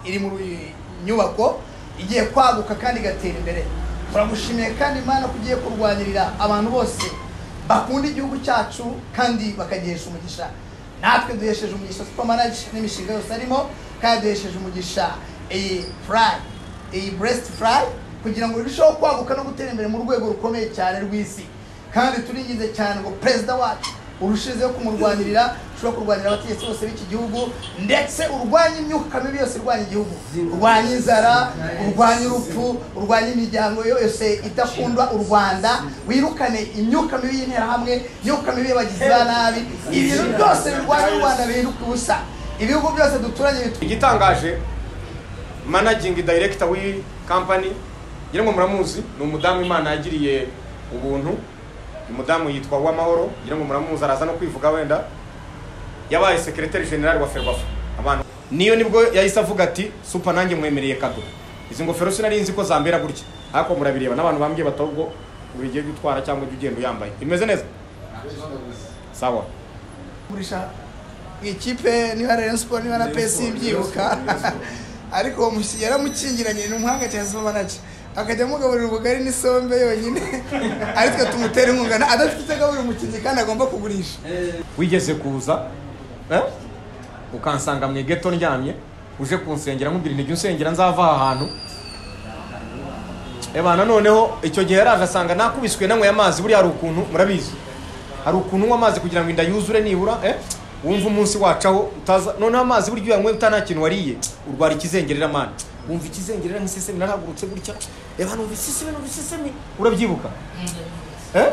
iri mu nyubako igiye kwaguka kandi igatera imbere turagushimiye kandi imana ko ugiye kurwanirira abantu bose bakunda igihugu cyacu kandi bakagihesha umugisha natwe duhesheje umugisha supermanage n'imishinga yose arimo kandi duhesheje umugisha iyi furayi iyi buresiti furayi kugira ngo birusheho kwaguka no gutera imbere mu rwego rukomeye cyane rw'isi kandi turingize cyane ngo perezida wacu urushizeho kumurwanirira ushobora kurwanirira abategetsi bose b'iki gihugu ndetse urwanye imyuka mibi yose irwanya igihugu urwanye inzara urwanye urupfu urwanye imiryango yose idakunda u rwanda wirukane imyuka mibi y'interahamwe imyuka mibi y'abagizi ba nabi ibintu byose birwanya u rwanda bihinduka ubusa ibihugu byose duturanye bitu- igitangaje managingi dayirekita w'iyi kampani ngira ngo muramuzi ni umudamu imana yagiriye ubuntu umudamu yitwa uwamahoro ngira ngo muramuzi araza no kwivuga wenda yabaye sekereteri generali wa ferwafa abantu niyo nibwo yahise avuga ati supa nanjye mwemereye kado izi ngofero sinari nzi ko zambera gutya ariko murabireba n'abantu bambwiye bati ahubwo ugiye gutwara cyangwa ujya ugenda uyambaye imeze neza sawa kugurisha ikipe niba Rayon Sport niba na PS byibuka ariko uwo musi yaramukingiranye ni umuhanga cyane Soma Manager akajya amugaburira ubugari n'isombe yonyine aritwe tumutera inkunga na- adafite icyo agaburira umukinnyi kandi agomba kugurisha wigeze kuza eh? ukansanga mu geto ndyamye uje kunsengera nkubwira intege unsengera nzava aha hantu eba noneho icyo gihe yaraje asanga nakubiswe nanyweye amazi buriya hari ukuntu murabizi hari ukuntu unywa amazi kugira ngo inda yuzure nibura eh? wumva umunsi wacaho utaza noneho amazi burya uyanyweye uta nta kintu wariye urwara ikizengerera mana wumva ikizengerera nk'isesemi narahagurutse gutya eba numva isesemi numva isesemi urabyibuka eh?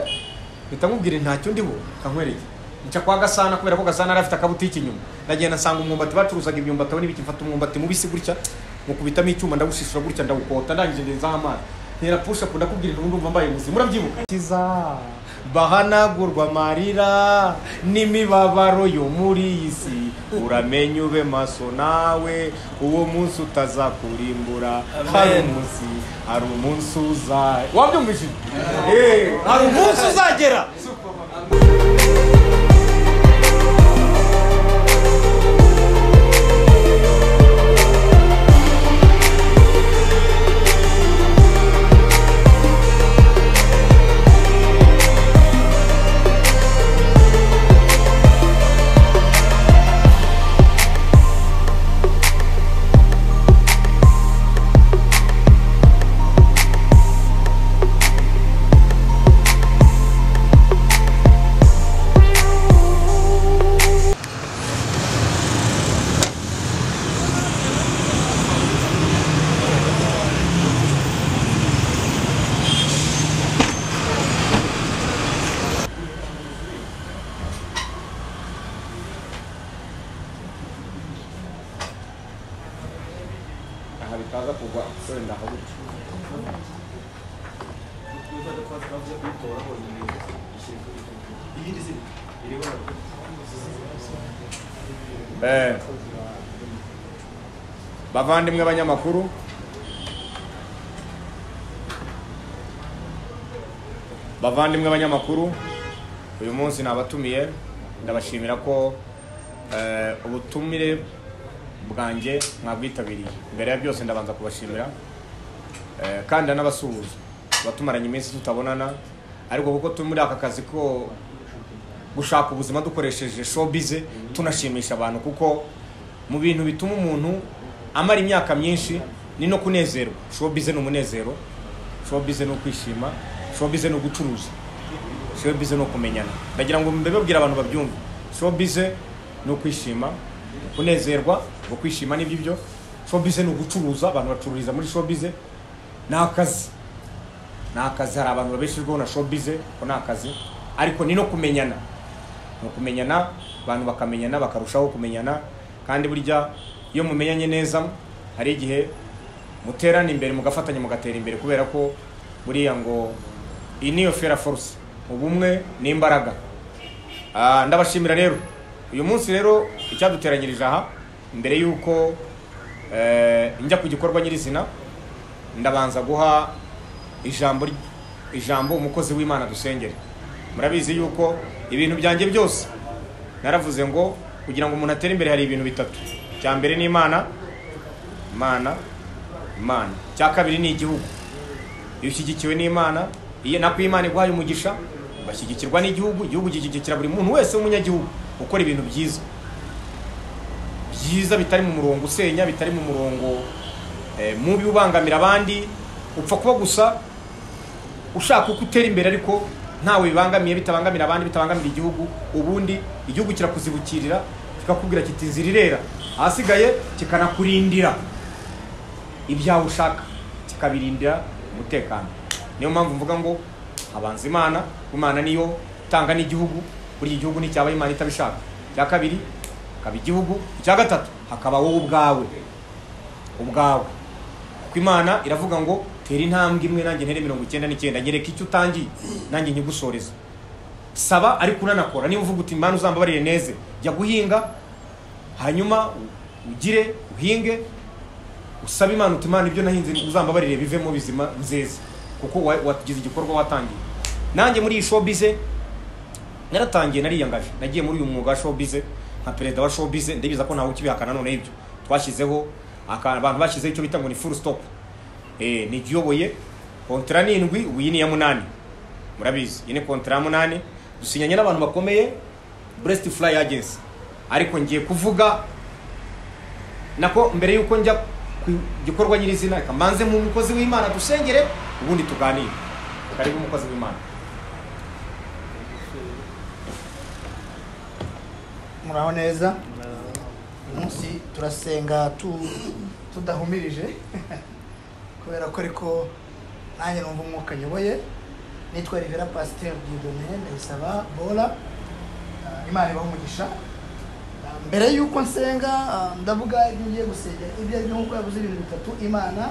mpita nkubwira ntacyo ndiho kankwereke nca kwa gasana kubera ko gasana yari afite akabutiki inyuma ndagenda nsanga umwumbati bacuruzaga imyumbati aho n'ibiki mfata umwumbati mubisi gutya mukubitamo icyuma ndawusisura gutya ndawukota ndangije ngenzaho amazi ntera pusha up ndakubwira intu ndumva mbaye muzima urabyibuka kiza bahanagurwa amarira n'imibabaro yo muri iyi si uramenye ube maso nawe uwo munsi utazakurimbura hari umunsi hari umunsi uza wabyumvishije Eh, hari umunsi uzagera aha bitaza kugwa wenda aho gutyo Eh, bavandimwe abanyamakuru bavandimwe abanyamakuru uyu munsi nabatumiye ndabashimira ko eh, ubutumire bwanjye mwabwitabiriye mbere ya byose ndabanza kubashimira Eh, kandi nabasuhuza abatumaranye iminsi tutabonana ariko kuko turi muri aka kazi ko gushaka ubuzima dukoresheje showbiz tunashimisha abantu kuko mu bintu bituma umuntu amara imyaka myinshi ni no kunezerwa showbiz ni umunezero showbiz ni ukwishima showbiz ni ugucuruza showbiz ni ukumenyana ndagira ngo mbibabwire abantu babyumve showbiz ni ukwishima kunezerwa ngo kwishima nibyo ibyo showbiz ni ugucuruza abantu bacururiza muri showbiz ni akazi ni akazi hari abantu babeshejweho na showbiz ko ni akazi ariko ni no kumenyana ni ukumenyana abantu bakamenyana bakarushaho kumenyana kandi burya iyo mumenyanye neza hari igihe muterana imbere mugafatanya mugatera imbere kubera ko buriya ngo iyi niyo fera force ubumwe ni imbaraga Ah, ndabashimira rero uyu munsi rero icyaduteranyirije aha mbere y'uko eh, njya ku gikorwa nyirizina ndabanza guha ijambo ry- ijambo umukozi w'imana dusengere murabizi yuko ibintu byanjye byose naravuze ngo kugira ngo umuntu atere imbere hari ibintu bitatu icya mbere ni imana imana imana icya kabiri ni igihugu iyo ushyigikiwe n'imana iyo nako imana iguhaye umugisha bashyigikirwa n'igihugu igihugu gishyigikira buri muntu wese w'umunyagihugu ukora ibintu byiza byiza bitari mu murongo usenya bitari mu murongo eh, mubi ubangamira abandi upfa kuba gusa ushaka uko utera imbere ariko ntawe bibangamiye bitabangamira abandi bitabangamira igihugu ubundi igihugu kirakuzibukirira kikakubwira kiti inzira irera ahasigaye kikanakurindira ibyawe ushaka kikabirindira umutekano niyo mpamvu mvuga ngo habanza imana imana niyo itanga n'igihugu burya igihugu nticyaba imana itabishaka icya kabiri hakaba igihugu icya gatatu hakaba wowe ubwawe ubwawe kuko imana iravuga ngo tera intambwe imwe nanjye ntere mirongo icyenda n'icyenda nyereka icyo utangiye nanjye nyigusoreze saba ariko unanakora niba uvuga uti imana uzambabarire neze jya guhinga hanyuma ugire uhinge usaba imana uti imana ibyo nahinze uzambabarire bivemo bizima nzeze kuko wa- wagize igikorwa watangiye nanjye muri iyi showbize naratangiye nariyangaje nagiye muri uyu mwuga wa showbize nka perezida wa showbize ndabiza ko ntawe ukibihakana none ibyo twashyizeho aka- abantu bashyizeho icyo bita ngo ni full stop eh, ni igiyoboye kontara ni indwi ubu iyi ni iya munani murabizi iyi ni kontara ya munani dusinyanye n'abantu bakomeye breast fly agency ariko ngiye kuvuga nako mbere y'uko njya ku gikorwa nyirizina reka mbanze mu mukozi w'imana dusengere ubundi tuganire karibu umukozi w'imana muraho neza umunsi turasenga tu- tudahumirije kubera ko ariko nanjye numva umwuka nyoboye nitwa rivera pasiteri didone ndayisaba bola Ah, imana ibaha umugisha Ah, mbere y'uko nsenga ah, ndavuga ibyo ngiye gusengera ibyo ari byo nk'uko yavuze ibintu bitatu imana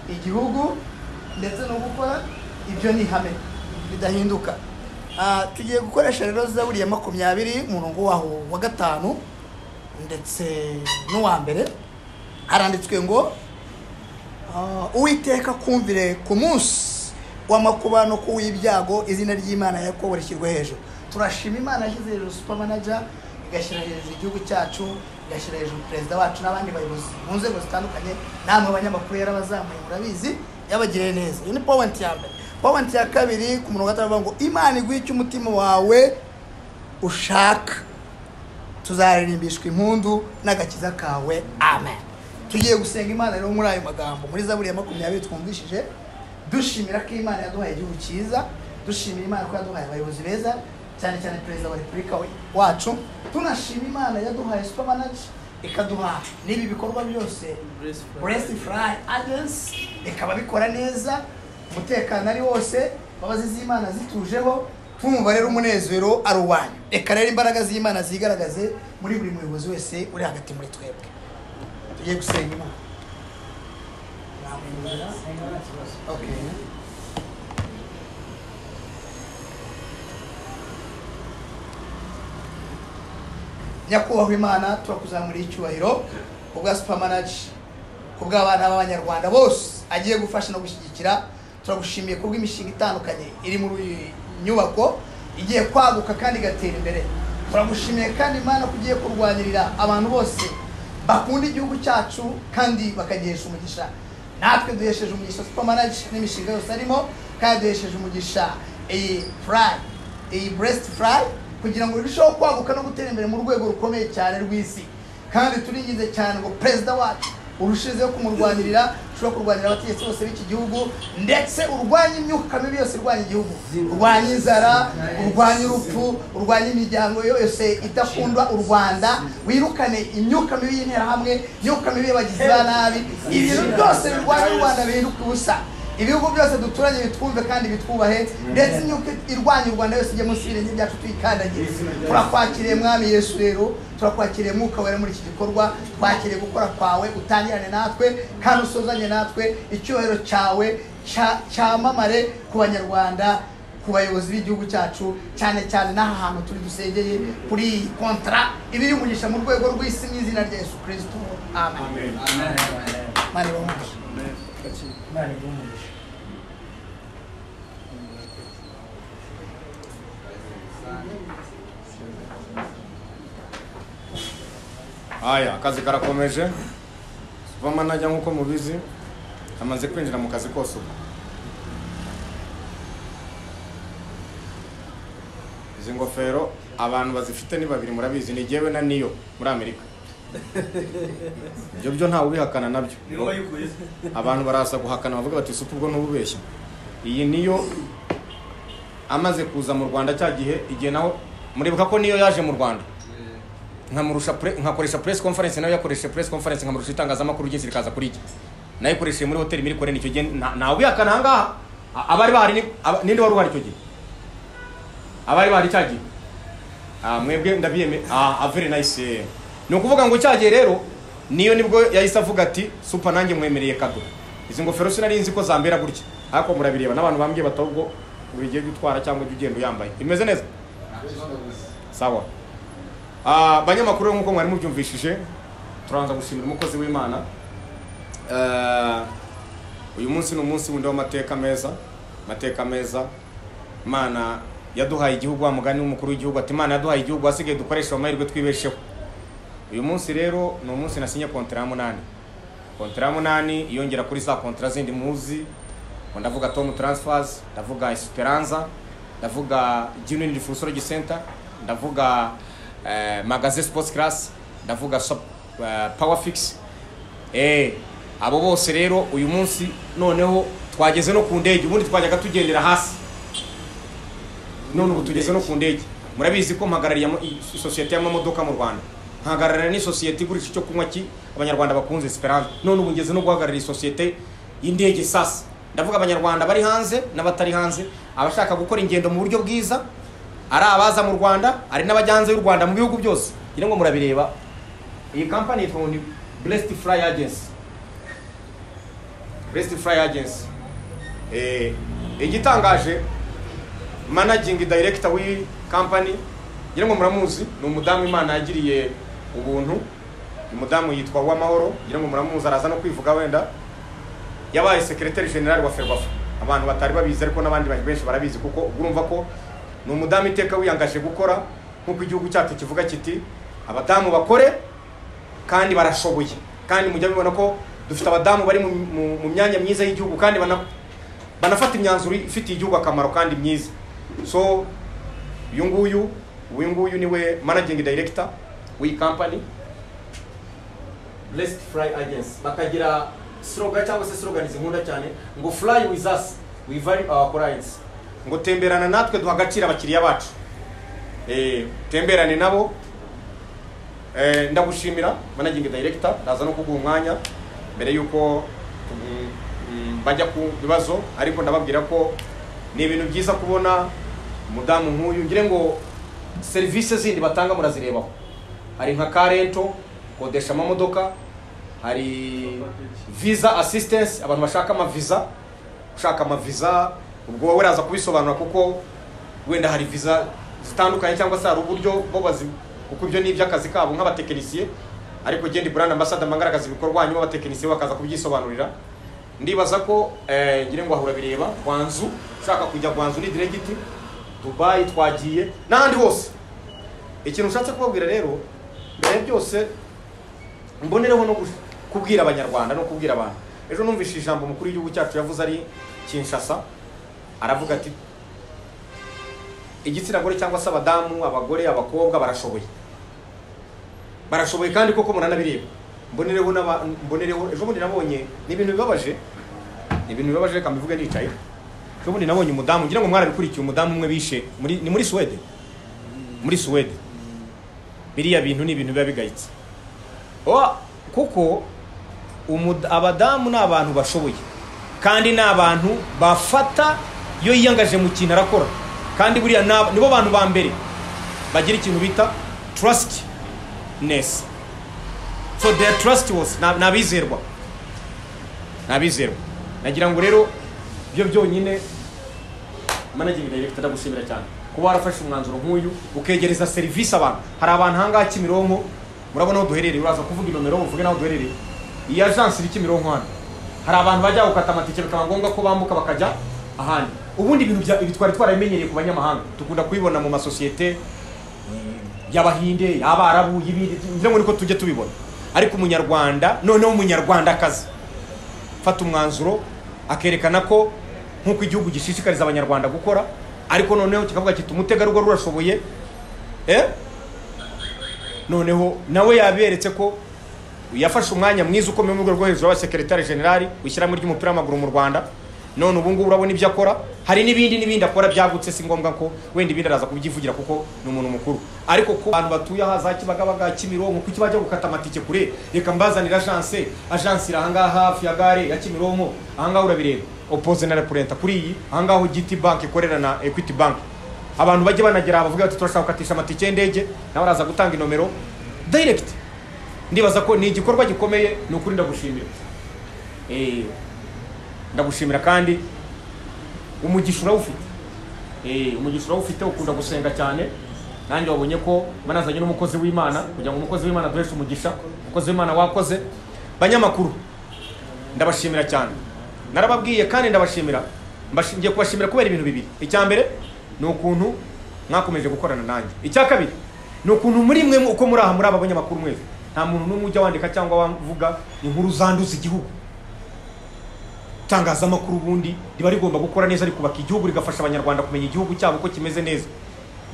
igihugu ndetse no gukora ibyo ni ihame bidahinduka Ah, tugiye gukoresha rero zaburi ya makumyabiri umurongo waho wa gatanu ndetse n'uwa mbere haranditswe ngo ah, uwiteka kumvire ku munsi w'amakuba no ku w'ibyago izina ry'imana yakobo rishyirwe hejuru turashima imana yashyize hejuru supermanager igashyira hejuru igihugu cyacu igashyira hejuru perezida wacu n'abandi bayobozi mu nzego zitandukanye namwe abanyamakuru yarabazamuye murabizi yabagiriye neza iyi ni powenti ya mbere powenti ya kabiri ku murongo wa gatanu bavuga ngo imana iguhe icyo umutima wawe ushaka tuzaririmbishwa impundu n'agakiza kawe amen tugiye gusenga imana rero muri ayo magambo muri zaburi ya makumyabiri twumvishije dushimira ko imana yaduhaye igihugu cyiza dushimira imana ko yaduhaye abayobozi beza cyane cyane perezida wa repubulika we- wacu tunashima imana yaduhaye supamanaje ikaduha n'ibi bikorwa byose buresi furayi agensi bikaba bikora neza umutekano ari wose imbabazi z'imana zitujeho twumva rero umunezero ari uwanyu reka rero imbaraga z'imana zigaragaze muri buri muyobozi wese uri hagati muri twebwe tugiye gusenga imana Namwemerera. Okay. nyakubahwa imana turakuzamuriye icyubahiro ubwa supamanaji kubw'abana b'abanyarwanda bose agiye gufasha no gushyigikira turagushimiye kubw'imishinga itandukanye iri muri iyi nyubako igiye kwaguka kandi igatera imbere turagushimiye kandi imana ko ugiye kurwanirira abantu bose bakunda igihugu cyacu kandi bakagihesha umugisha natwe duhesheje umugisha supamanaji n'imishinga yose arimo kandi duhesheje umugisha iyi furayi iyi buresiti furayi kugira ngo irusheho kwaguka no gutera imbere mu rwego rukomeye cyane rw'isi kandi turingize cyane ngo perezida wacu urushizeho kumurwanirira ushobora kurwanira abategetsi bose b'iki gihugu ndetse urwanye imyuka mibi yose irwanya igihugu urwanye inzara urwanye urupfu urwanye imiryango yose idakunda u rwanda wirukane imyuka mibi y'interahamwe imyuka mibi y'abagizi ba nabi ibintu byose birwanya u rwanda bihinduka ubusa ibihugu byose duturanye bitwumve kandi bitwubahe ndetse imyuka irwanya u rwanda yose ijye munsi y'ibirenge byacu tuyikandagire turakwakiriye mwami yesu rero turakwakiriye mwuka wera muri iki gikorwa twakiriye gukora kwawe utangirane natwe kandi usozanye natwe icyubahiro cyawe cya- cyamamare ku banyarwanda ku bayobozi b'igihugu cyacu cyane cyane n'aha hantu turi dusengeye kuri iyi kontara ibiri umugisha mu rwego rw'isi mu izina rya yesu kirisito amen mani bamugisha haya akazi karakomeje vamanaja nk'uko mubizi amaze kwinjira mu kazi kose ubu izi ngofero abantu bazifite ni babiri murabizi ni jyewe na niyo muri amerika ibyo byo ntawe ubihakana nabyo ni wowe wayikuye se abantu baraza guhakana bavuga bati si ubwo ntububeshya iyi niyo amaze kuza mu rwanda cya gihe igihe naho muribuka ko niyo yaje mu rwanda nkamurusha pre- nkakoresha press conference nawe yakoresha press conference nkamurusha itangazamakuru ryinshi rikaza kuri jye nayikoresheje muri hoteli muri kore icyo gihe nta- ntawe ubihakana ahangaha A- abari bahari ni- aba- ninde wari uhari icyo gihe abari bahari cya gihe Ah, mwebwe ndabiyeme ah, ah, very nice eh. ni ukuvuga ngo cyagiye rero niyo nibwo yahise avuga ati super nanjye mwemereye kado izi ngofero sinari nzi ko zambera gutya ariko murabireba n'abantu bambwiye bati ahubwo ugiye gutwara cyangwa ujya ugenda uyambaye imeze neza sawa Ah, banyamakuru rero nk'uko mwari mubyumvishije turabanza gushimira umukozi w'imana Ah, uyu munsi ni umunsi wundi w'amateka meza amateka meza imana yaduhaye igihugu wa mugani w'umukuru w'igihugu ati imana yaduhaye igihugu hasigaye dukoresha amahirwe twibesheho uyu munsi rero ni umunsi nasinye kontera ya munani kontera ya munani yongera kuri za kontera zindi muzi ngo ndavuga tom transfers ndavuga esperanza ndavuga genuine diffusorage center ndavuga eh, magasin sports class ndavuga Shop- eh, power fix Eh, abo bose rero uyu munsi noneho twageze no ku ndege ubundi twajyaga tugendera hasi none ubu tugeze no ku ndege murabizi ko mpagarariye ama- i- sosiyete y'amamodoka mu rwanda mpagararira n'isosiyete igurisha icyo kunywa ki abanyarwanda bakunze esperance none ubu ngeze no guhagararira isosiyete y'indege sasa ndavuga abanyarwanda bari hanze n'abatari hanze abashaka gukora ingendo mu buryo bwiza ari abaza mu rwanda ari n'abajyanze y'u rwanda mu bihugu byose ngira ngo murabireba iyi kampani yitwa ngo ni blessed fly agency blessed fly agency Eh, igitangaje managing director w'iyi kampani ngira ngo muramuzi ni umudamu imana yagiriye ubuntu uyu mudamu yitwa uwamahoro ngira ngo muramuzi araza no kwivuga wenda yabaye secretary general wa ferwafa abantu batari babizi ariko n'abandi bantu benshi barabizi kuko ubwo urumva ko ni umudamu iteka wiyangaje gukora nk'uko igihugu cyacu kivuga kiti abadamu bakore kandi barashoboye kandi mujya mubibona ko dufite abadamu bari mu, mu, mu myanya myiza y'igihugu kandi bana, banafata imyanzuro ifitiye igihugu akamaro kandi myiza so uyu nguyu uyu nguyu niwe managing director w'iyi company blessed fly agency bakagira slogan cyangwa se slogan zinkunda cyane ngo fly with us we value our clients ngo temberana natwe duha agaciro abakiriya bacu eh, temberane nabo Eh, ndagushimira managing director ndaza no kuguha umwanya mbere y'uko mm, mm, bajya ku bibazo ariko ndababwira ko ni ibintu byiza kubona umudamu nk'uyu ngire ngo serivisi zindi batanga murazirebaho hari nka karento kodesha amamodoka hari visa assistance abantu bashaka amaviza ushaka amaviza ubwo wowe uraza kubisobanura kuko wenda hari viza zitandukanye cyangwa se hari uburyo bo bazi kuko ibyo ni iby'akazi kabo nk'abatekinisiye ariko genda brand ambassador mbangaragaza ibikorwa hanyuma abatekinisiye bakaza kubyisobanurira ndibaza ko eh, ngira ngo ahura bireba gwanzu ushaka kujya gwanzu ni direct dubayi twagiye n'ahandi hose ikintu ushatse kubabwira rero mbere ya byose mbonereho no gush- kubwira abanyarwanda no kubwira abantu ejo numvise ijambo umukuru w'igihugu cyacu yavuze ari kinshasa aravuga ati igitsina gore cyangwa se abadamu abagore abakobwa barashoboye barashoboye kandi koko muranabireba mbonereho n'aba- mbonereho ejo bundi nabonye ni ibintu bibabaje ni ibintu bibabaje reka mbivuge nicaye ejo bundi nabonye umudamu ngira ngo mwarabikurikiye umudamu umwe bishe muri- ni muri suwede muri suwede biriya bintu ni ibintu biba bigayitse Oa, kuko umud- abadamu ni abantu bashoboye kandi ni abantu bafata iyo yiyangaje mu kintu arakora kandi buriya ni aba- nibo bantu ba mbere bagira ikintu bita trustness so they are trustworthy Ni ab- ni abizerwa ni abizerwa nagira ngo rero byo byonyine managing director ndagushimira cyane kuba warafashe umwanzuro nk'uyu ukegereza serivisi abantu hari abantu ahangaha kimironko murabona aho duherereye uraza kuvuga inomero uvuge n'aho duherereye iyi agence iri kimironko hano hari abantu bajya gukata amatike bikaba ngombwa ko bambuka bakajya ahandi ubundi ibintu bya- ibi twari twarabimenyereye ku banyamahanga dukunda kubibona mu masosiyete y'abahinde y'abarabu y'ibindi ngira ngo niko tujya tubibona ariko umunyarwanda noneho umunyarwandakazi fata umwanzuro akerekana ko nk'uko igihugu gishishikariza abanyarwanda gukora ariko noneho kikavuga kiti umutegarugori urashoboye eh? noneho nawe yaberetse ko yafashe umwanya mwiza ukomeye mu rwego rwo hejuru w'abasekeretari generali w'ishyirahamwe ry'umupira w'amaguru mu rwanda none ubu ngubu urabona ibyo akora hari n'ibindi n'ibindi akora byagutse si ngombwa ko wenda ibindi araza kubyivugira kuko ni umuntu mukuru ariko ku bantu batuye aha za kibagabaga kimironko kuki bajya gukata amatike kure reka mbazanire ajanse ajanse iri ahangaha hafi ya gare ya kimironko ahangaha urabireba opoze na repurenta kuri iyi ahangaha giti banki ikorera na equity banki abantu bajye banagera bavuga bati turashaka gukatisha amatike y'indege nawe araza gutanga inomero direct ndibaza ko ni igikorwa gikomeye ni ukuri ndagushimira Eh, ndagushimira kandi umugisha urawufite Eh, umugisha urawufite ukunda gusenga cyane nanjye wabonye ko banazanye n'umukozi w'imana kugira ngo umukozi w'imana aduheshe umugisha umukozi w'imana wakoze banyamakuru ndabashimira cyane narababwiye kandi ndabashimira Mbashi- ngiye kubashimira kubera ibintu bibiri icya mbere ni ukuntu mwakomeje gukorana nanjye icya kabiri ni ukuntu muri mwe uko muri aha muri aba banyamakuru mwese nta muntu n'umwe ujya wandika cyangwa wavuga inkuru zanduza igihugu itangazamakuru ubundi riba rigomba gukora neza rikubaka igihugu rigafasha abanyarwanda kumenya igihugu cyabo ko kimeze neza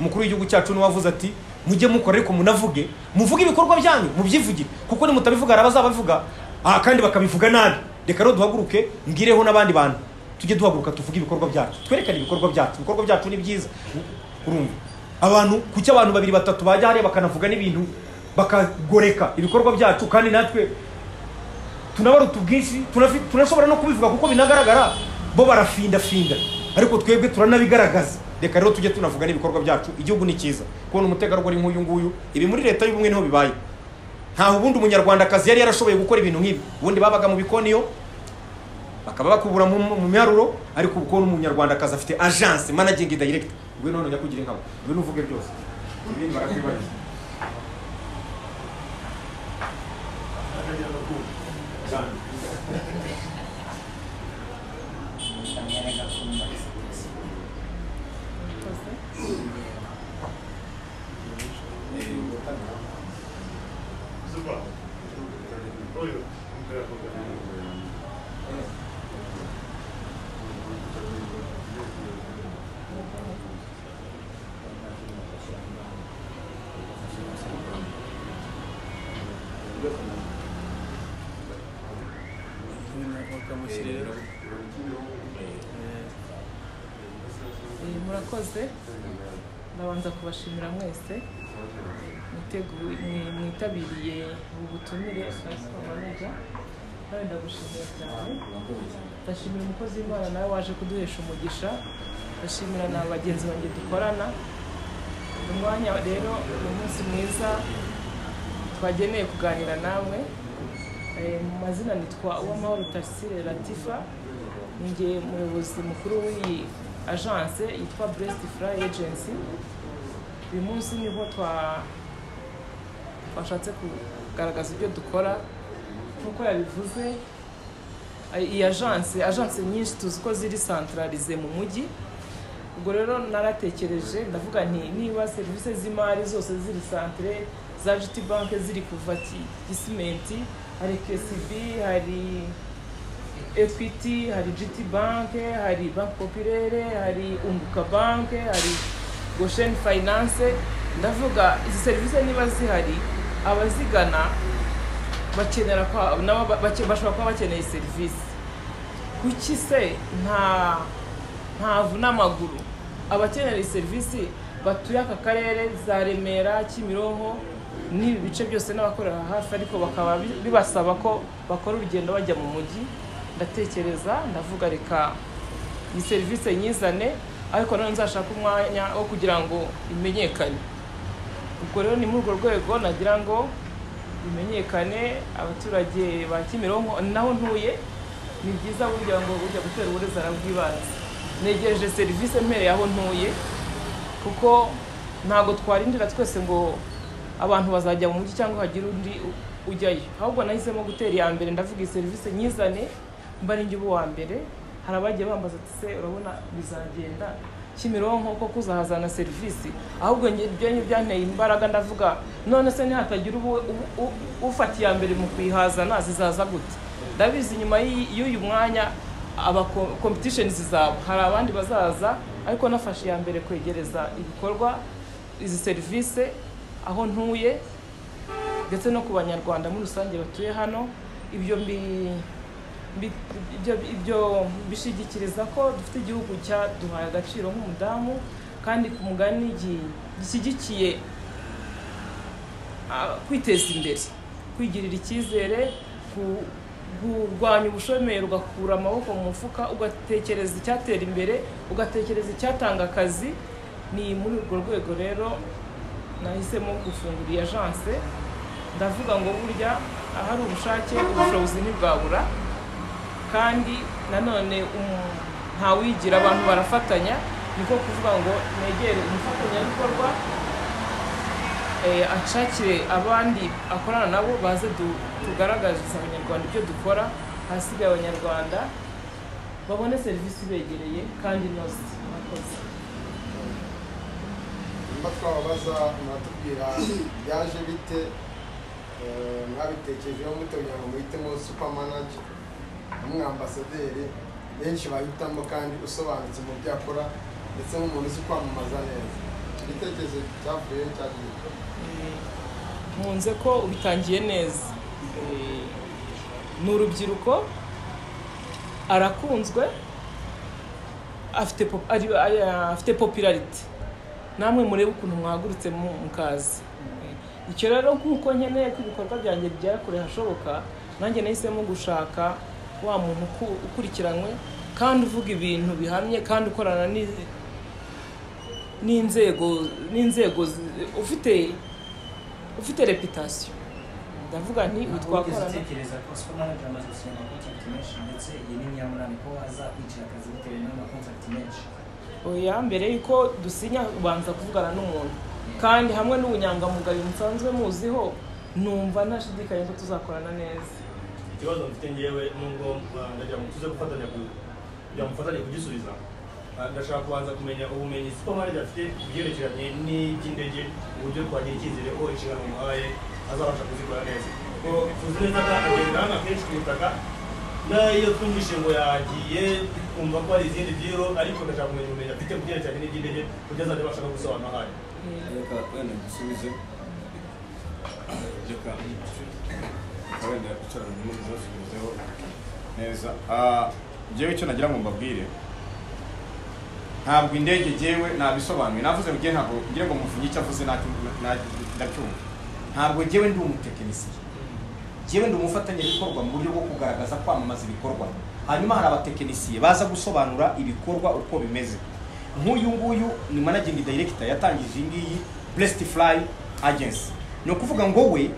umukuru w'igihugu cyacu niwe wavuze ati mujye mukora ariko munavuge muvuge ibikorwa byanyu mubyivugire kuko nimutabivuga hari abazababivuga aha kandi bakabivuga nabi reka rero duhaguruke mbireho n'abandi bantu tujye duhaguruka tuvuge ibikorwa byacu twerekane ibikorwa byacu ibikorwa byacu ni byiza urumva abantu kuki abantu babiri batatu bajya hariya bakanavuga n'ibintu bakagoreka ibikorwa byacu kandi natwe tunabaruta ubwinshi tunafi- tunashobora no kubivuga kuko binagaragara bo barafindafinda ariko twebwe turanabigaragaza reka rero tujye tunavuga n'ibikorwa byacu igihugu ni cyiza kubona umutegarugori nk'uyu nguyu ibi muri leta y'ubumwe niho bibaye ntaho ubundi umunyarwandakazi yari yarashoboye gukora ibintu nk'ibi ubundi babaga mu bikoniyo bakaba bakubura mu, mu miharuro ariko ubu kubona umunyarwandakazi afite agence managing direct ngwe none ujya kugira inkabo ngwe nuvuge byose ibindi barakwibagiza bakamushyirira Eh, murakoze ndabanza kubashimira mwese mwiteguye mwi- mwitabiriye ubu butumire maneja nawe ndagushimira cyane ndashimira umukozi w'imana nawe waje kuduhesha umugisha ndashimira na bagenzi banjye dukorana umwanya rero ni umunsi mwiza twageneye kuganira namwe Eh, mu mazina nitwa uwamahoro tarisire latifa ninjye umuyobozi mukuru w'iyi agence yitwa brest fly agency uyu munsi niho twa twashatse kugaragaza ibyo dukora nk'uko yabivuze eh, iyi agence agence nyinshi tuzi ko ziri santararize mu mujyi ubwo rero naratekereje ndavuga nti niba serivisi z'imari zose ziri santere za jiti banke ziri kuva Ki- gisimenti hari kesibi hari ekwiti hari jiti banke hari banki popirere hari unguka banke hari gosheni fayinanse ndavuga izi serivisi niba zihari abazigana bakenera kwa- nabo ba- bake- bashobora kuba bakeneye serivisi kuki se nta ntavu n'amaguru abakenera iyi serivisi batuye aka karere za remera kimironko n'ibi bice byose n'abakorera hafi ariko bakaba bi- bibasaba ko bakora urugendo bajya mu mujyi ndatekereza ndavuga reka iyi serivisi nyizane ariko nanone nzashaka umwanya wo kugira ngo imenyekane ubwo rero ni muri urwo rwego nagira ngo bimenyekane abaturage ba kimironko naho ntuye ni byiza burya ngo ujya gutera uburezi arabwibanze negereje serivisi mpereye aho ntuye kuko ntabwo twarindira twese ngo abantu bazajya mu mujyi cyangwa hagira undi u- ujyayo ahubwo nahisemo gutera iya mbere ndavuga iyi serivisi nyizane mba ninjye uba uwa mbere hari abagiye bambaza ati se urabona bizagenda kimironko ko kuzahazana serivisi ahubwo nge- ibyo byanteye imbaraga ndavuga none se ntihatagira ubu- u- u- ufata iya mbere mu kuyihazana zizaza gute ndabizi nyuma y'i- y'uyu mwanya aba ko- competition zizaba hari abandi bazaza ariko nafashe iya mbere kwegereza ibikorwa izi serivisi aho ntuye ndetse no ku banyarwanda muri rusange batuye hano ibyo mbi mbi- ibyo ibyo bishigikiriza ko dufite igihugu cyaduhaye agaciro nk'umudamu kandi ku mugani gi- gishyigikiye ah, kwiteza imbere kwigirira icyizere ku- kurwanya ubushomeri ugakura amaboko mu mufuka ugatekereza icyatera imbere ugatekereza icyatanga akazi ni muri urwo rwego rero nahisemo gufungura iyi agence ndavuga ngo burya ahari ubushake ubushobozi ntibwabura kandi nanone um- ntawigira abantu barafatanya niko kuvuga ngo negere umufatanyabikorwa eh, ashakire abandi akorana nabo baze du- tugaragarize abanyarwanda ibyo dukora ahasigaye abanyarwanda babone serivisi ibegereye kandi inoze murakoze nimba twababaza mwatubwira byaje bite eh, mwabitekerejeho mutabira ngo muhitemo supamanaje umwambasaderi benshi bahitamo kandi usobanutse mu byo akora ndetse nk'umuntu uzi kwamamaza neza igitekerezo cyavuyeho cyaje gito nkunze ko ubitangiye neza Eh, ni urubyiruko arakunzwe afite pop- ari- ari- afite popularity namwe murebe ukuntu mwahagurutse mu- mukaza Eh, icyo rero nk'uko nkeneye ko ibikorwa byanjye bigera kure hashoboka nanjye nahisemo gushaka wa muntu uku- ukurikiranywe kandi uvuga ibintu bihamye kandi ukorana n'iz- n'inzego n'inzego zi- ufite ufite reputasiyo ndavuga nti uyu Wigeze twakorana utekereza ko super manager amaze gusinya amakontakiti menshi ndetse iyi ni nyamunani ko azakwicira akazi bitewe n'amakontakiti menshi oya mbere y'uko dusinya ubanza kuvugana n'umuntu kandi hamwe n'ubunyangamugayo musanzwe muziho numva ntashidikanya ko tuzakorana neza ikibazo mfite ngewe nubwo uh, ndagira ngo tuze gufatanya ku- kugira ngo mufatanye kugisubiza Uh, ndashaka kubanza kumenya ubumenyi supermarket afite ku byerekeranye n'iby'indege uburyo twagira icyizere ko inshingano muhaye azabasha kuzikora neza ko tuzi neza ko agenda hano akenshi ku butaka n'iyo twumvise ngo yagiye kumva ko hari izindi byiro ariko ndashaka kumenya ubumenyi afite ku byerekeranye n'iby'indege kugira azajya abasha no gusobanura ahaye reka wenda dusubize reka wenda bicarane n'undi basubizeho neza Ah, njyewe icyo nagira ngo mbabwire ntabwo indege njyewe nabisobanuye navuze ngo njyewe ntabwo ngira ngo muvuge icyo avuze ntacyo- nta- ndacyumva ntabwo njyewe ndi umutekinisiye njyewe ndi umufatanyabikorwa mu buryo bwo kugaragaza kwamamaza ibikorwa hanyuma hari abatekinisiye baza gusobanura ibikorwa uko bimeze nk'uyu nguyu ni managing director yatangije iyi ngiyi blessed fly agency ni ukuvuga ngo we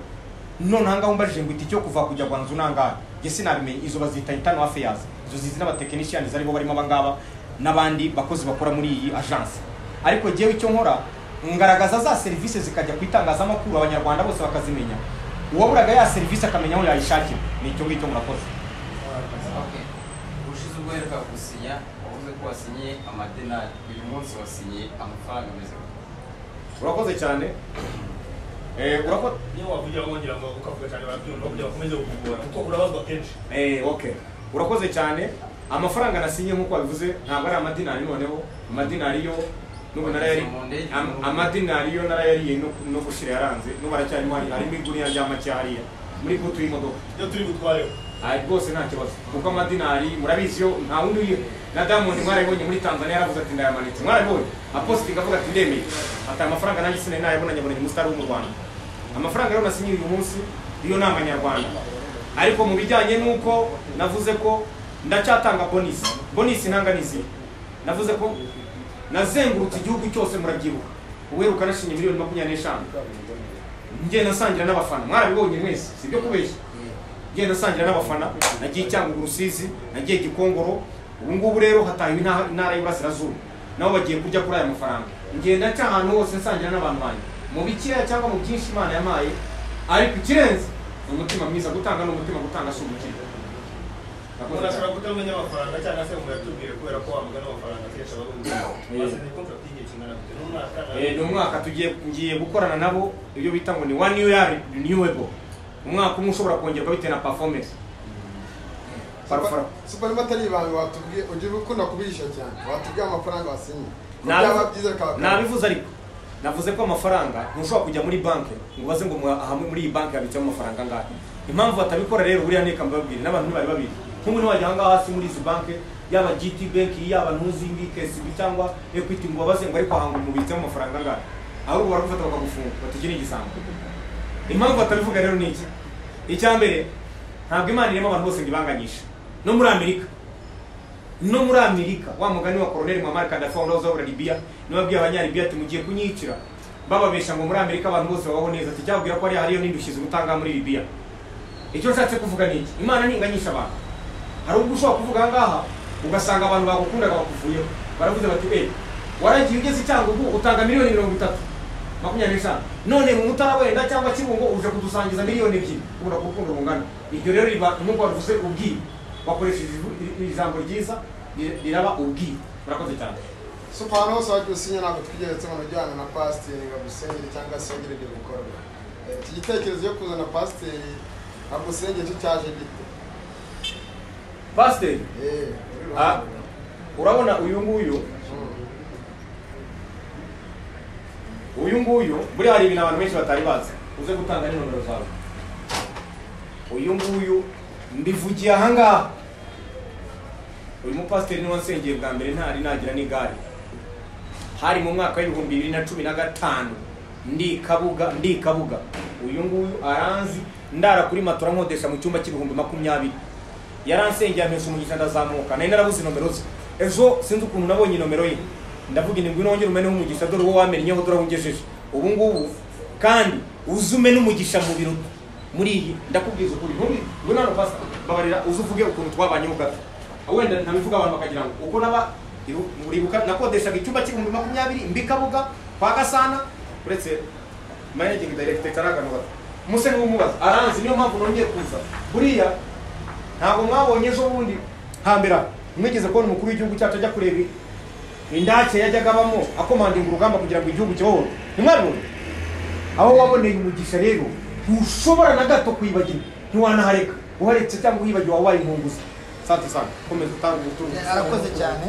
noneho ngaho mbajije ngo itike yo kuva kujya gwanzu nangahe njye sinabimenye izo bazita intano affairs izo zizi n'abatekinisiyani aribo barimo abangaba n'abandi bakozi bakora muri iyi agence ariko njyewe icyo nkora ngaragaza za serivisi zikajya ku itangazamakuru abanyarwanda bose bakazimenya uwaburaga ya serivisi akamenya aho yayishakira ni icyo ngicyo murakoze Okay. Ubushize ubwo uheruka gusinya wavuze ko wasinyiye amadenari uyu munsi wasinyiye amafaranga ameze gute? urakoze cyane eh, urakoze niyo wavugira ngo ngira ngo ukavuga cyane barabyumva kugira ngo ukomeze kukugora kuko urabazwa kenshi eh, okay urakoze cyane amafaranga nasinye nk'uko wabivuze ntabwo ari amadinari noneho amadinari yo n'ubu narayari Mu ndege, am- mu- amadinari yo narayariye no- no gushira yaranze n'ubu aracyarimo hariya harimo igurira ry'amake hariya muri butu y'imodoka iyo turi butwareho Aya rwose nta kibazo kuko amadinari murabizi yo nta wundi uyi na Diamond mwarayibonye muri Tanzania yaravuze ati ndayamanitse mwarayibonye apositinga avuga ati ndemeye ati aya mafaranga nanjye sinari nayabona nyabonanye umusitari wo mu Rwanda amafaranga rero nasinyiye uyu munsi yo ni amanyarwanda ariko mu bijyanye n'uko navuze ko ndacyatanga bonisi bonisi ntanga n'izi navuze ko nazengurutse igihugu cyose murabyibuka uweruka nashinye miliyoni makumyabiri n'eshanu njye nasangira n'abafana mwarabibonye mwese si ibyo kubeshya ngenda nsangira n'abafana nagiye Cyangugu Rusizi nagiye Gikongoro ubu ngubu rero hatahiwe intaha- intara y'Iburasirazuba nabo bagiye kurya kuri aya mafaranga ngenda nca ahantu hose nsangira n'abantu banjye mu bikeya cyangwa mu byinshi Imana yampaye ariko ikirenze ni umutima mwiza gutanga ni umutima gutanga si umukino umuntu ashobora kutamenya amafaranga cyangwa se umuntu yatubwiye kubera ko wamugana amafaranga kenshi aba ari wasinye contract y'igihe kingana gute n'umwaka Eh, ni umwaka tugiye ngiye gukorana nabo ibyo bita ngo ni one year renewable umwaka umwe ushobora kongerwa bitewe na performance Parfora. super niba atari ibanga watubwiye ugira ukunda kubihisha cyane watubwiye amafaranga wasinye Nabi- byaba byiza bikaba akarusho. nabivuze ariko navuze ko amafaranga ntushobora kujya muri banki ngo baze ngo mu- aha muri iyi banki habitsemo amafaranga angahe impamvu batabikora rero buriya neka mbabwire n'abantu ntibari babizi nk'ubu niwajya ahangaha hasi muri izi banki yaba gt banki yaba ntuzindi kcb cyangwa equity ngo babaze ngo ariko ahanga umubitsemo amafaranga angahe ahubwo baragufata bakagufunga batugire igisambo impamvu batabivuga rero ni iki icya mbere ntabwo imana irema abantu bose ngo ibanganyishe no muri amerika no muri amerika wa mugani wa koroneli muhamari kadafi wahoze wabura libiya niwe abwiye abanyalibiya ati mugiye kunyicira bababesha ngo muri amerika abantu bose babaho neza ati cyababwira ko hariya hariyo n'indushyi zigutanga muri libiya icyo nshatse kuvuga ni iki imana ntinganyisha abantu hari ubwo ushobora kuvuga ahangaha ugasanga abantu bagukundaga bakuvuyeho baravuze bati eee waragiye ugeze i cyangugu utanga miliyoni mirongo itatu makumyabiri n'eshanu none mu mutara wenda cyangwa kibungo uje kudusangiza miliyoni ebyiri kubura ku rukundo rungana iryo rero riba nubwo wavuze ubwiru wakoresheje ivu- ijambo ryiza ri- riraba ubwiru murakoze cyane super ahantu hose wajya usinya ntabwo tukigeretse umuntu ujyana na pasiteri ngo agusengere cyangwa se yongere ibyo bikorwa Eh, iki gitekerezo cyo kuzana pasiteri agusengere cyo cyaje gite pasiteri Eh, uri Ah. ruhande. urabona uyu nguyu Mm. uyu nguyu buriya hari ibintu abantu benshi batari bazi uze gutanga n'inomero zawe uyu nguyu mbivugiye ahangaha uyu mupasiteri niwe wansengeye bwa mbere ntari nagira n'igare hari mu mwaka w'ibihumbi bibiri na cumi na gatanu ndi kabuga ndi kabuga uyu nguyu aranzi ndara kuri matora nkodesha mu cyumba cy'ibihumbi makumyabiri yaransengeye ampesha umugisha ndazamuka nari narabuze nomero ze ejo sinzi ukuntu nabonye nomero ye ndavuga indwi nongere umene nk'umugisha dore uwo wamennyeho dore aho ungejeje ubu ngubu kandi uze umene umugisha mu biro muri iyi ndakubwiza ukuri ntumbi ngwino hano pasta babarira uze uvuge ukuntu twabanyeho gato wenda ntabivuga abantu bakagira ngo uko naba iru- uribuka nakodeshaga icyumba cy'ibihumbi makumyabiri mbi kabuga kwa gasana uretse managing director cyari akantu gato muse niwe umubaza aranzi niyo mpamvu nongeye kuza buriya ntabwo mwabonye ejo bundi hambere aha, mwigeze kubona umukuru w'igihugu cyacu ajya kureba indake yajyaga abamo akomandinga urugamba kugira ngo igihugu kibohore ntimwabibona aho waboneye umugisha rero ntushobora na gato kwibagirwa ntiwanahareka uharetse cyangwa uhibagiwe wabaye inkunguzi sante sante komeza utanga ubutumwa arakoze cyane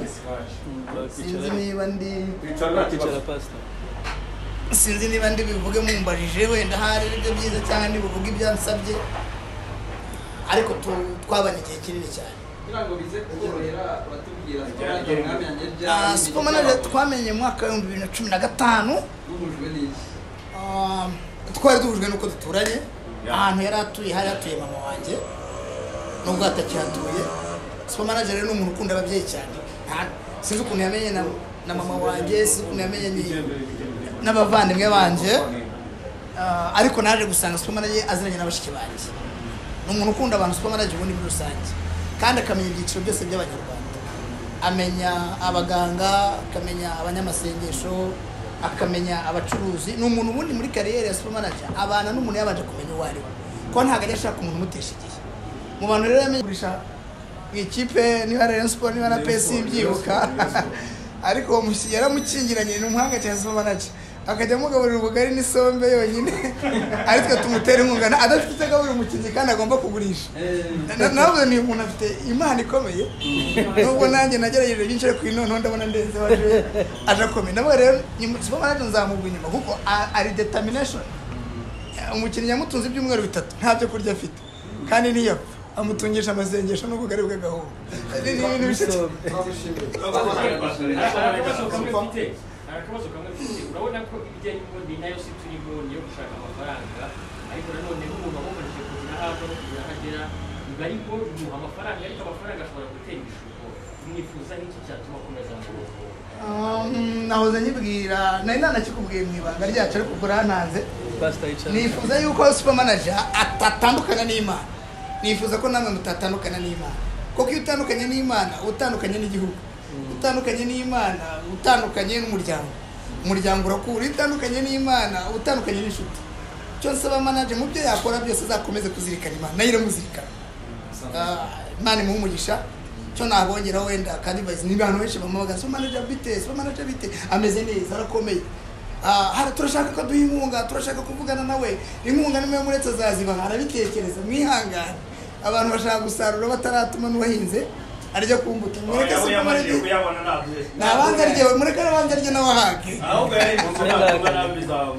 sinzi niba ndi Kwicara nta kibazo. sinzi niba ndi bivuge mumbajije wenda hari ibyo byiza cyangwa ndi buvuge ibyansabye ariko tu- twabanye igihe kinini cyane kugira ngo bize kukorohera batubwira Bijyanye umwami yanjye Ah, supermanager twamenye mu mwaka w'ibihumbi bibiri na cumi na gatanu duhujwe n'iki Um, twari duhujwe n'uko duturanye ahantu yari atuye hari hatuye mama wanjye nubwo atakihatuye supermanager rero ni umuntu ukunda ababyeyi cyane Nta- sinzi ukuntu yamenye na, na mama wanjye sinzi ukuntu yamenye ni- n'abavandimwe banjye Ah, ariko naje gusanga supermanager aziranye na bashiki banjye ni umuntu ukunda abantu supermanager ubundi muri rusange kandi akamenya ibyiciro byose by'abanyarwanda amenya abaganga akamenya abanyamasengesho akamenya abacuruzi ni umuntu ubundi muri kariyeri ya supermanager abana n'umuntu yabanje kumenya uwo ari we kuko ntabwo ajya ashaka umuntu umutesha igihe mu bantu rero yamenye kugurisha mu ikipe niba ari Rayon Sport niba na Rayon pesi Sport, mbyibuka Rayon Sport, Rayon Sport. ariko uwo musi- yaramukingiranye ni umuhanga cyane supermanager akajya amugaburira ubugari n'isombe yonyine aritwe tumutera inkunga na- adafite icyo agaburira umukinnyi kandi agomba kugurisha Na- nawe ni umuntu afite impano ikomeye nubwo nanjye nagerageje byinshi ariko iyi noneho ndabona ndenze aje aje akomeye nawe rero nyuma- supermanager nzamugwa inyuma kuko a- ari determination umukinnyi yamutunze ibyumweru bitatu nta byo kurya afite kandi ntiyapfa amutungisha amasengesho n'ubwo bwari bw'agahungu ni ni ibintu bishya cyane. turagushimiye hari akabazo kamwe mfite hari akabazo kamwe mfite urabona ko ibijyanye n'ubundi nayo si turi muri yo gushaka amafaranga ariko nanone nk'umuntu wabumurije kugira aho ava no kugira aho agera biba ari ngo bimuha amafaranga ariko amafaranga ashobora gutera ibishuko mwifuza n'iki cyatuma akomeza kubaho Um, nahoze nyibwira nari nanakikubwiye mu ibanga ryacu ariko ubwo urantanze nifuza yuko supermanager atatandukana n'imana nifuza ko namwe mutatandukana n'imana kuko iyo utandukanye n'imana uba utandukanye n'igihugu utandukanye n'imana uba utandukanye n'umuryango umuryango urakura iyo utandukanye n'imana uba utandukanye n'inshuti icyo nsaba manager mu byo yakora byose azakomeze kuzirikana imana nayo iramuzirikana Ah, imana imuha umugisha cyo nabongeraho wenda kandi bazi niba abantu benshi bamubaga so manager bite so manager bite ameze neza arakomeye Ah, hara turashaka ko duha inkunga turashaka kuvugana nawe inkunga nimuyo muretse azazibaha arabitekereza mwihangane abantu bashaka gusarura bataratuma n'uwahinze aryo kumbuka mureke Oya, se oya, mumare manje kuyabona nawe. nabangarye mureke nabangarye n'abahage ahubwo yari ibuze natuma nabizawe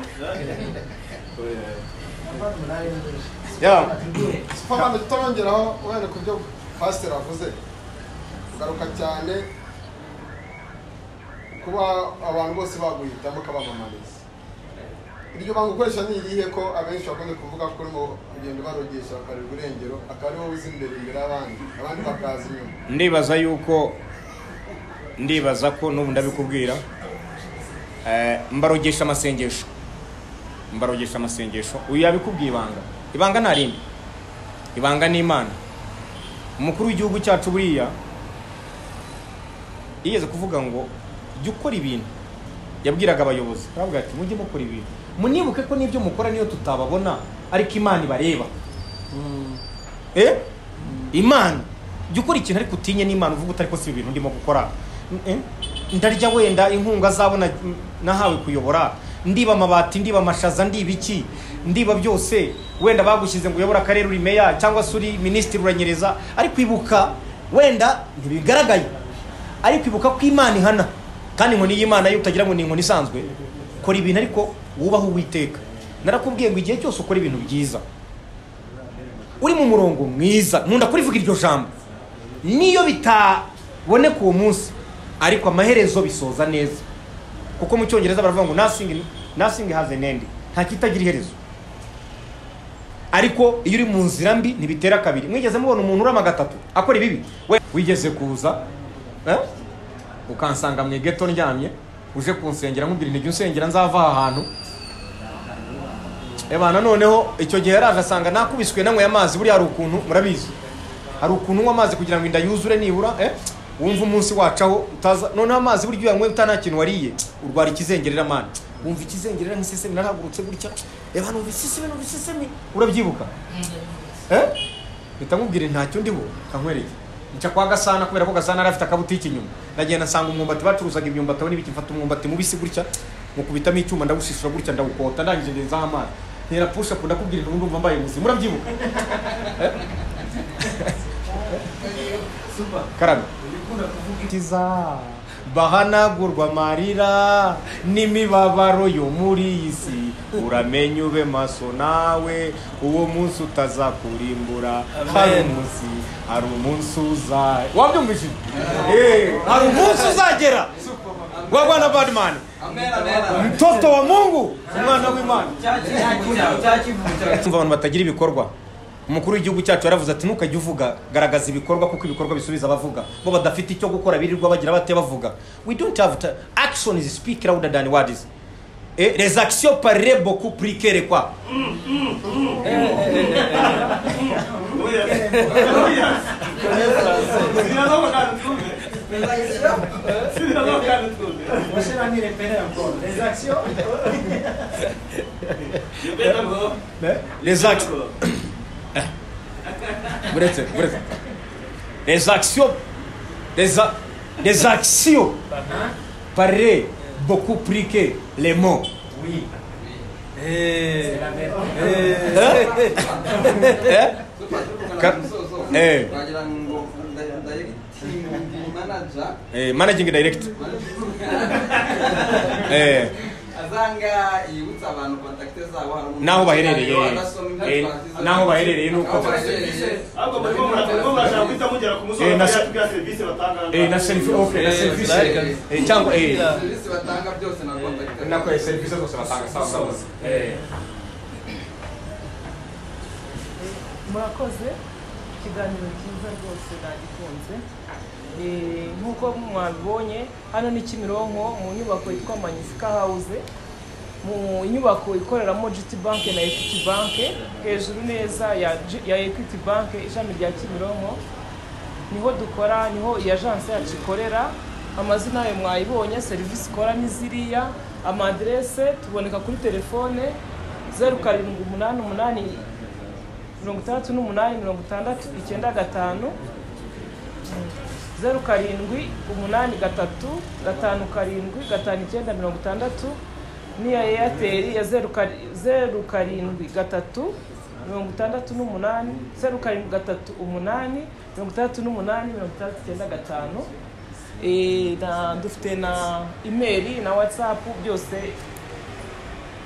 Yeah. superman utarongeraho uhere ku byo pasiteri avuze ugaruka cyane kuba abantu bose baguhitamo ukabamamariza iryo banga ukoresha ni irihe ko abenshi bakunze kuvuga ko urimo kugenda ubarogesha bakareba urengero akaba ari wowe uza imbere imbere y'abandi abandi bakaza inyuma ndibaza yuko ndibaza ko n'ubu ndabikubwira Eh, mbarogesha amasengesho mbarogesha amasengesho uyu yabikubwiye ibanga ibanga nta rindi ibanga ni imana umukuru w'igihugu cyacu buriya yigeze kuvuga ngo jya ukora ibintu yabwiraga abayobozi aravuga ati mujye mukora ibintu munibuke ko n'ibyo mukora niyo tutababona ariko imana ibareba eh imana jya ukora ikintu ariko utinye n'imana uvuga utari ko si ibintu ndimo gukora Eh? ndarya wenda inkunga azabona nahawe kuyobora ndiba amabati ndiba amashaza ndiba iki ndiba byose wenda bagushyize ngo uyobore akarere uri meya cyangwa se uri minisitiri uranyereza ariko ibuka wenda ntibigaragaye ariko ibuka ko imana ihana kandi inkoni y'imana yo utagira ngo ni inkoni isanzwe kora ibintu ariko wubaha uwiteka narakubwiye ngo igihe cyose ukora ibintu byiza uri mu murongo mwiza nkunda kurivuga iryo jambo niyo bitaboneka uwo munsi ariko amaherezo bisoza neza kuko mu cyongereza baravuga ngo nothing, nothing has an end nta kitagira iherezo ariko iyo uri mu nzira mbi ntibitera kabiri mwigeze mubona umuntu urama gatatu akora ibibi We- wigeze kuza eh? ukansanga mu geto ndyamye uje kunsengera nkubwira intege unsengera nzava aha hantu Eba noneho icyo gihe yaraje asanga nakubiswe nanyweye amazi buriya hari ukuntu murabizi hari ukuntu unywa amazi kugira ngo inda yuzure nibura eh? wumva umunsi wacaho utaza noneho amazi burya iyo uyanyweye utana kintu wariye urwara ikizengerera mani wumva ikizengerera nk'isesemi narahagurutse gutya reba numva isesemi numva isesemi urabyibuka eh? mpita nkubwira ntacyo ndiho kankwereke nca kwa gasana kubera ko gasana yari afite akabutiki inyuma ndagenda nsanga umwumbati bacuruzaga imyumbati aho n'ibiki mfata umwumbati mubisi gutya mukubitamo icyuma ndawushishura gutya ndawukota ndangije ngenzaho amazi ntera pusha up ndakubwira nti ndumva mbaye ubuzima urabyibuka Eh? karame kiza bahanagurwa amarira n'imibabaro yo muri iyi si uramenye ube maso nawe uwo munsi utazakurimbura hari umunsi hari umunsi uza wabyumvishije Eh, hari umunsi uzagera wa rwanda badman Amen, amen, amen. mtoto wa mungu umwana w'imana Cyakivuga. kumva abantu batagira ibikorwa umukuru w'igihugu cyacu yaravuze ati ntukajya uvuga garagaza ibikorwa kuko ibikorwa bisubiza abavuga bo badafite icyo gukora birirwa bagira bate bavuga we don't have t- action is speak louder than words Eh, les actions parleraient beaucoup plus que les quoi Eh? les actions buretse buretse les actions les, a- les actions parleraient beaucoup plus que les mots Eh? Eh? Ka- Eh. wagira ngo nda- ndayitingi manaja Eh, managing direct eh, azanga yibutsa abantu kontakite zabo hari umuntu- n'aho baherereye Arasoma eh, ibyo n'aho baherereye n'uko Aho baherereye. ahubwo murimo murimo murashaka guhita mugera ku musozi Eh, na- mugatugira serivisi batanga eh, na selfie okay na selfie share. Eh, cyangwa eh, serivisi batanga byose na kontakite nako eh, serivisi zose batanga sawa sawa Eh, murakoze ikiganiro cyiza rwose nagikunze Eh, nk'uko mwabibonye hano ni kimironko mu nyubako yitwa manyisika hawuze mu nyubako ikoreramo giti banki na ekwiti banki hejuru neza ya G- ya ekwiti banki ishami rya kimironko niho dukora niho iyi ajanse yacu ikorera amazina yayo mwayibonye serivisi ikora ni ziriya amadirese tuboneka kuri telefone zeru karindwi umunani umunani mirongo itandatu n'umunani mirongo itandatu icyenda gatanu zeru karindwi umunani gatatu gatanu karindwi gatanu icyenda mirongo itandatu n'iya eyateri ya zeru kari- zeru karindwi gatatu mirongo itandatu n'umunani zeru karindwi gatatu umunani mirongo itandatu n'umunani mirongo itandatu icyenda gatanu Eh, na dufite na imeri na watsapu byose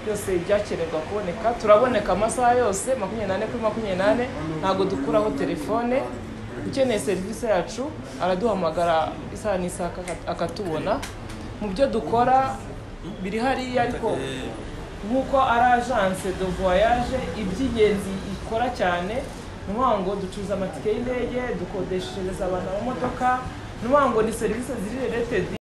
byose byakenerwa kuboneka turaboneka amasaha yose makumyabiri n'ane kuri makumyabiri n'ane ntabwo dukuraho telefone ukeneye serivisi yacu araduhamagara isaha n'isaha akaka- akatubona mu byo dukora biri hariya ariko nk'uko ari agence de voyage iby'ingenzi ikora cyane ni ukuvuga ngo ducuruza amatike y'indege dukodeshereza abantu amamodoka ni ukuvuga ngo ni serivisi ziri reletedi